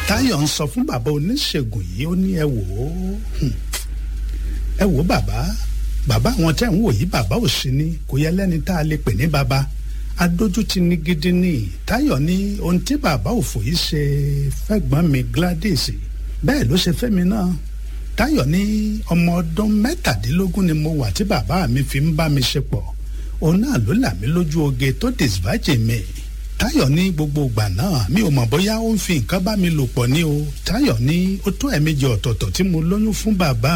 táyọ̀ ń sọ fún bàbá oníṣègùn yìí ó ní ẹ wò ó ẹ wò ó bàbá bàbá àwọn tẹ́ ń wò yìí bàbá ò sí ní kò yẹ lẹ́ni tá a lè pè ní bàbá adójútì ní gidi ní táyọ̀ ní ohun tí bàbá òfò yìí ṣe fẹ́gbọ́n mi Gladys bẹ́ẹ̀ ló ṣe fẹ́mi náà táyọ̀ ní ọmọ ọdún mẹ́tàdínlógún ni mo wà tí bàbá mi fi ń bá mi ṣe pọ̀ òun náà ló là mí lójú oge tó dìsbàjì mi táyọ̀ ní gbogbo ìgbà náà mi ò mọ̀ bóyá ó ń fi nǹkan bá mi lò pọ̀ ní o táyọ̀ ní ó tó ẹ̀mejì ọ̀tọ̀ọ̀tọ̀ tí mo lóyún fún bàbá